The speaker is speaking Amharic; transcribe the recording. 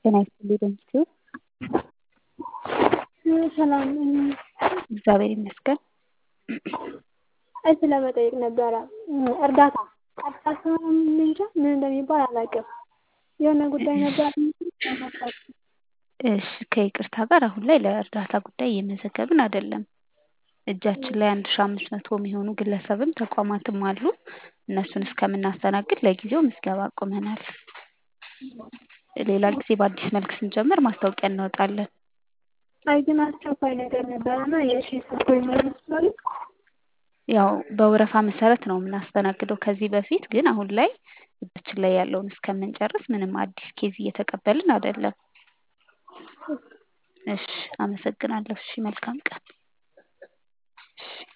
ጤና ይስጥልኝ በምስሉ ሰላም እግዚአብሔር ይመስገን። እሺ ለመጠየቅ ነበረ እርዳታ እርዳታ እንጃ ምን እንደሚባል አላውቅም። የሆነ ጉዳይ ነበር። እሺ ከይቅርታ ጋር አሁን ላይ ለእርዳታ ጉዳይ እየመዘገብን አይደለም። እጃችን ላይ አንድ ሺ አምስት መቶ የሚሆኑ ግለሰብም ተቋማትም አሉ። እነሱን እስከምናስተናግድ ለጊዜው ምዝገባ አቁመናል። ሌላ ጊዜ በአዲስ መልክ ስንጀምር ማስታወቂያ እናወጣለን። አይ ግን አስቸኳይ ነገር ነበረና የሺ ሰጥቶኝ መለስ ይችላሉ? ያው በወረፋ መሰረት ነው የምናስተናግደው ከዚህ በፊት ግን አሁን ላይ እጃችን ላይ ያለውን እስከምንጨርስ ምንም አዲስ ኬዝ እየተቀበልን አይደለም። እሺ አመሰግናለሁ። እሺ መልካም ቀን። እሺ